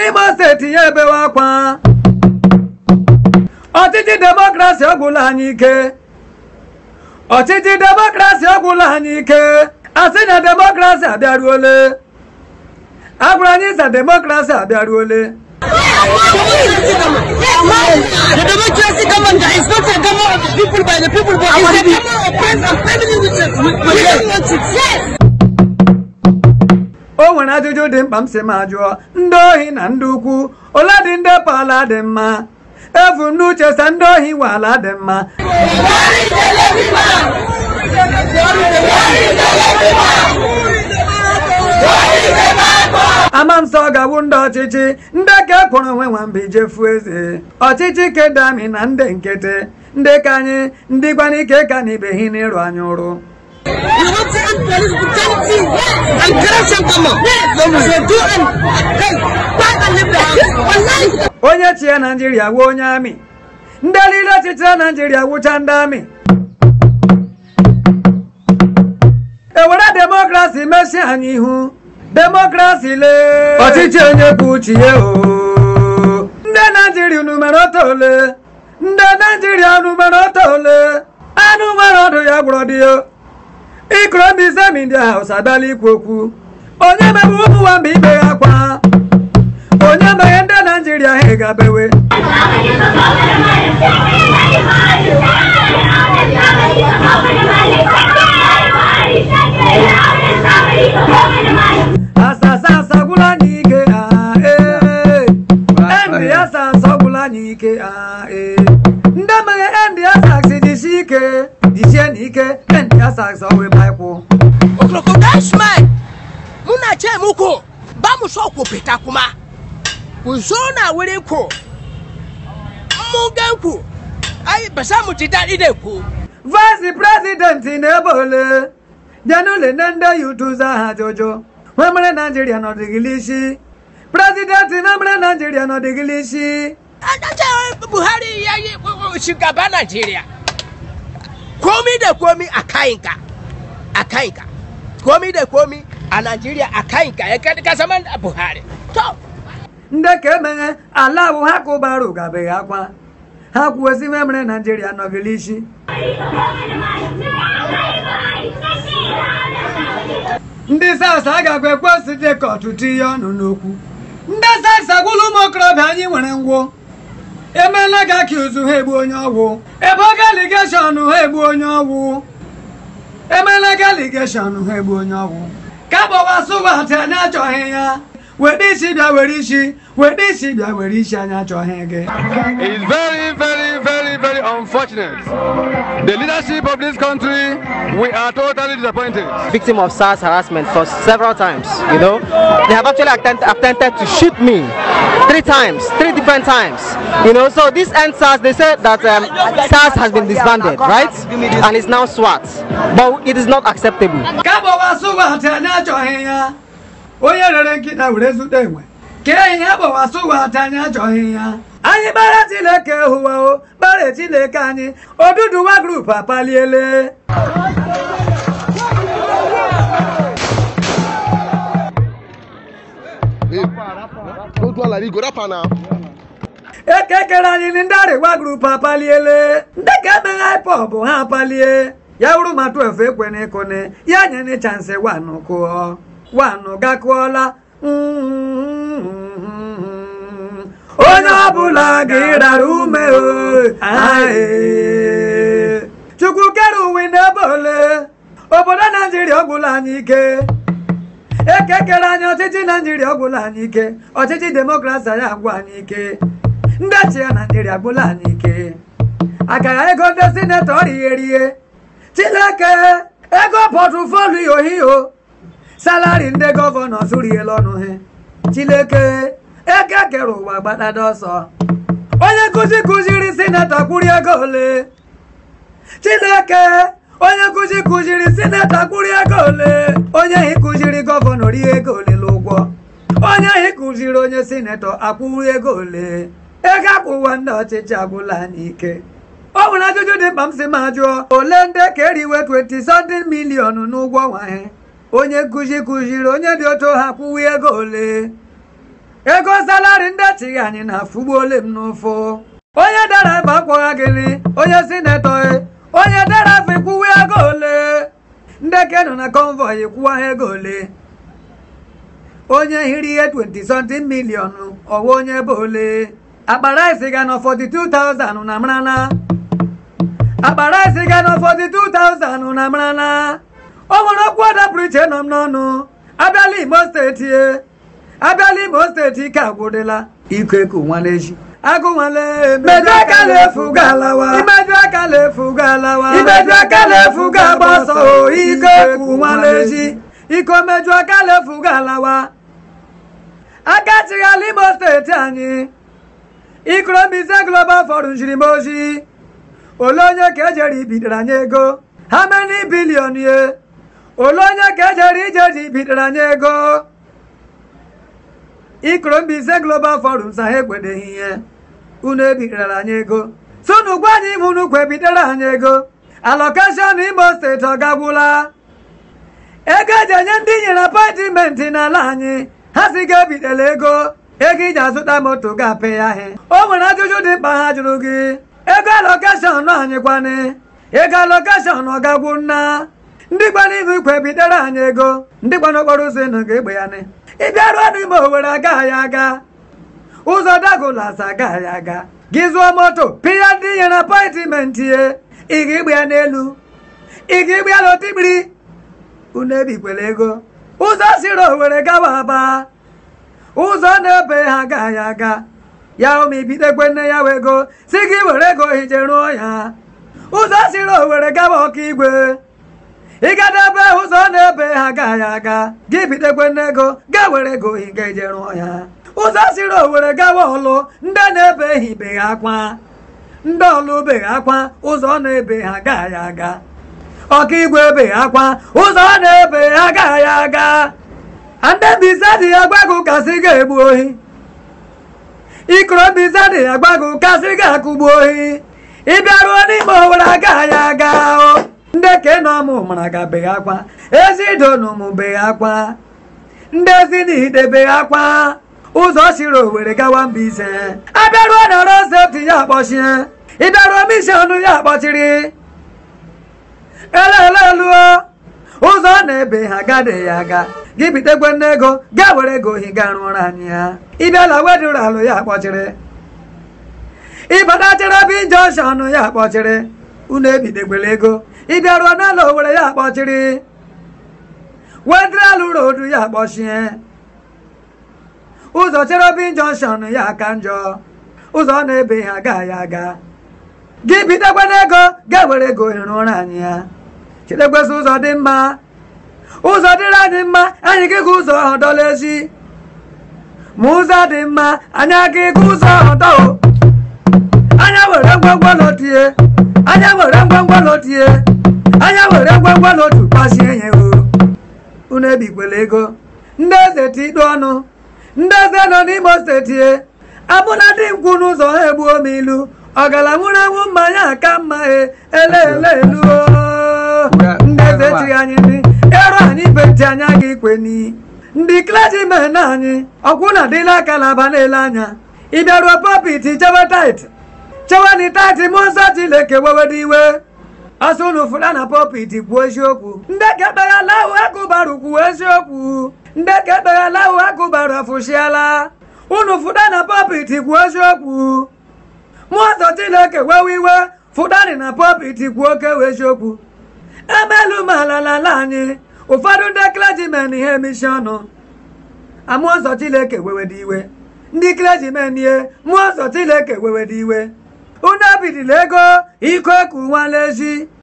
n'Imo steeti ya ebewe akwa ọchịchị demokrasi ọgwụla anyị ike ọchịchị demokrasi ọgwụla anyị ike asị na demokrasi abịaruole agwụrụ anyị sa demokrasi abịaruole The democracy government is not a government of the people by the people, but it's a government of friends and family with the with, with the Yes. o nwere ajụjụ dị mkpa m si ma jụọ ndị ohi na ndị ukwu ole dị ndị pala dị mma efu n'uche sa ndị ohi nwe ala dị mma ama m sọ gawu ndị ọchịchị ndị ka ekpọrọ onwe nwamba ijefu eze ọchịchị kedami na ndị nkịtị ndị ka anyị ndị gbanike ka na ibehi n'ịrụ anya ụrụ You want to end police brutality and corruption, come on. So do and hey, back and live the house. Online. onye chi ya naijiria wuo onye amị ndị niile ọchịchị naijiria wụcha ndị amị ewere demokrasi mesi anyị ihu demokrasi lee ọchịchị onye kwuo uche ya o ndị naijiria unu mere ọtọ ole ndị naijiria unu mere ọtọ ole anụ nwere ọdụ ya gwụrụ dị ya ikoro ndị semi ndị haus abịala ikwu okwu onye mebe ụmụ nwamba ikpe ya akwa onye meghe ndị naijiria ha gabewe asasa asagwụla anyị ike ah, ee. endi asa asọgwụla anyị ike ah, ee. ndị meghe endi asax jisie ike jisie n'ike endi asax ọwụ ebe anyị kwụ Crocodile smile. Muna ce muku ba mu so ku fita kuma. Ku zo na wurin ku. Mun gan ku. Ai ba za mu ji daɗi da ku. vice prezidenti na-ebe ole jenule nne ndị yutuza ha jojo nwe mere naijiria nọdịgịla isi prezidenti na mere naijiria nọdịgịla isi An da ce Buhari ya yi shugaba Najeriya. Komi da komi a kayinka. A kayinka. Komi da komi a Najeriya a kayinka ya ka zama Buhari. To, ndị ka emeghe ala bụ ha kụbara ụgabeghị akwa ha kwuosi nwe mere naijiria nọgịla isi ndị sas agakwa ekwesị dị ka ọtụtụ ihe ọnụ n'okwu ndị sas agwụla ụmụ okorobịa anyị nwere ngwụ emeela ga ka ụzụ ha egbu onye ọgwụ ebe oge aligeshọn ha egbu onye ọgwụ emeela ga aligeshọn ha egbu onye ọgwụ ka gbawa sụwatị anyị achọghị ya were isi bịa were isi were isi bịa were isi anyị achọghị gị It's very, very, very, very unfortunate. The leadership of this country, we are totally disappointed. victim of SARS harassment for several times. You know, they have actually attempt, attempted to shoot me three times, three different times. You know, so this end SARS, they said that um, SARS has been disbanded, right? And it's now SWAT, but it is not acceptable. ka gbawa sụwatị anyị achọghị ya onye rere nkịta were zute enwe ka ihe gbawa sụwatị anyị achọghị ya anyị gbara chineke hụwa o gbara chineke anyị oduduwa grup apaliele Go do like go rap now. ekekere anyị ni ndị arịwa grup apaliele ndị ka emeghe ipop ha apalie ya wuru ma 12 ekwene ekone ya nyene chansị wanụ kụọ wanụ gakụọla onye ọbụla ga-ịrara ume o ae. chukwu kere uwe n'ebe ole obodo naijiria ọgwụla anyị ike ekekere anyị ọchịchị naijiria ọgwụla anyị ike ọchịchị demokrasi anyị agwụ anyị ike ndị chi ya naijiria agwụla anyị ike akara ego ndị sinetọ righerie chineke ego pọtụfoliyo hiyo salari ndị gọvanọ suriela ọnụ ha chineke eke kere ụwa gbadada ọsọ onye nkụzi kụziri sinetọ kwụrụ ego ole chineke onye nkụzi kụziri sinetọ kwụrụ ego ole onye hi kụziri gọvanọ rie ego ole n'ụgwọ onye hi kụziri onye sinetọ akwụrụ ego ole ego akwụwa ndị ọchịchị agwụla anyị ike ọ nwere ajụjụ dị mkpa m si ma jụọ ole ndị ka eriwe 20 something million n'ụgwọ ọnwa ha onye nkụzi kụziri onye dị otu ha kwụwa ego ole ego salari ndị echighị anyị na-afụgbuole m n'ụfụ onye dara ebe akpọgha gịnị onye sinetọ e, onye dara afọ ikwuwe ego ole ndị ke nọ na konvoi kwụwa ha ego ole onye hiri ihe 20 something million ọwa onye bụ ole akpara isi ga nọ 42,000 na marana akpara isi ga nọ 42,000 na marana o nwere okwu ọdapụrụ iche nọ m n'ọnụ abịala imo steeti e abịala imo steeti ike agwụdịla iko eku nwaleji agụ nwale imeju aka na-efu galawa imeju aka na-efu galawa imeju aka na-efu ga-agbasa o iko eku nwaleji iko meju aka na-efu galawa aka chighala imo steeti anyị ikorobịa global forum jiri m ozi ole onye ka ejere ibidoro anyị ego ha meni bilion ye ole onye ka ejere ije ji ibidoro anyị ego ikorobịa global forum sa ha ekwedeghị ihe unu ebidoro anyị ego sunu gwa anyị ime unu kwa ebidoro anyị ego alokeshọn imo steeti ọ gagwụla ego eji enye ndị nyere apọịntmentị n'ala anyị ha si ga-ebidela ego ego iji azụta moto ga-apị ya ahị o nwere ajụjụ dị mkpa ha jụrụ gị ego alokeshọn anyị kwanị ego alokeshọn ọ gagwu nna ndị gbara ihu ikwe bidoro anyị ego ndị gbara okporo ụzọ ịnụ ga-egbe ya nị ịbịa ruo n'ime owere agaghị aga ụzọ dagolas agaghị aga gị zụọ moto pịya ndị nyere apọịntmentị ye ị ga-igbe ya n'elu ị ga-igbe ya n'otikpiri unu ebikwela ego ụzọ siri owere gawa aba ụzọ na-ebe ha agaghị aga ya ụmụ ibidekwe nne ya wee ego si gị were ego hije rụọ ya ụzọ siri owere gawa ọka igwe ịgadebe ụzọ na-ebe ha agaghị aga gị bidekwe nne ego ga were ego higa ije rụọ ya ụzọ siri owere gawa ọlụ ndị na-ebe hibeghị akwa ndị ọlụ beghị akwa ụzọ na-ebe ha agaghị aga ọka igwe ebe akwa ụzọ na-ebe agaghị aga ndị mbise dị ya gbagụ kasị ga-egbu ohi ikoro mbise dị ya gbagụ kasị ga-akụgbu ohi ịbịaruo n'ime owere agaghị aga o ndị ke nọ mụ mara gabeghị akwa ezi idonu mụbeghị akwa ndị ezi n'idebeghị akwa ụzọ siri owere gawa mbise abịaruo na road safety ya akpọchie ịbịaruo mishọn ya akpọchiri eleleluo ụzọ na-ebe ha agaghị aga gị bitekwe nne ego gaa were ego ohi ga rụọrọ anyị ya ịbịala wedụrụ alụ ya akpọchiri ịbatachere bi jọnshọn ya akpọchiri unu ebidekwela ego ịbịaruo n'ụlọ owere ya akpọchiri wedịrị alụ rodu ya akpọchie ụzọ chere bi jọnshọn ya aka njọ ụzọ na-ebe ha agaghị aga gị bitekwe n'ego gaa were ego ohi rụọrọ anyị ya chetekwesị ụzọ dị mma ụzọ dịrị anyị mma anyị gị ga ụzọ ahụ dọla ezi ma ụzọ dị mma anyị aga ịga ụzọ ahụ dọ anya were ngwangwa lotie anya were ngwangwa lotie anya were ngwangwa lotu kpasie ya o unu ebikwela ego ndị eze tikpe ọnụ ndị eze nọ n'imo steeti abụna dị nkwụ n'ụzọ ha egbuo m ilu ọgala nwụrụ anwụ mmanya aka mma e eleele elu ndị eze chiri anyị ndị ero anyị beti anya ga ikwe ni ndị klajimen anyị ọkwụ na dị n'aka na aba na-ele anya ịbịaruo popit chewe tait chewe ni tait mmụọ nsọ chineke wewede iwe asụ unu fụra na popit kwuo eziokwu ndị kekpegha lahụ agụbarụ kwuo eziokwu ndị kekpegha lahụ agụbarụ afụshiala unu fụda na popit kwuo eziokwu mmụọ nsọ chineke wewe iwe fụdani na popit kwuo oke wee eziokwu emelu m ala n'ala anyị ụfọdụ ndị klejimen ihe mishọnụ amụọ nsọ chineke wewede iwe ndị klejimen ihe mmụọ nsọ chineke wewede iwe unu ebidila ego iko eku nwala ezi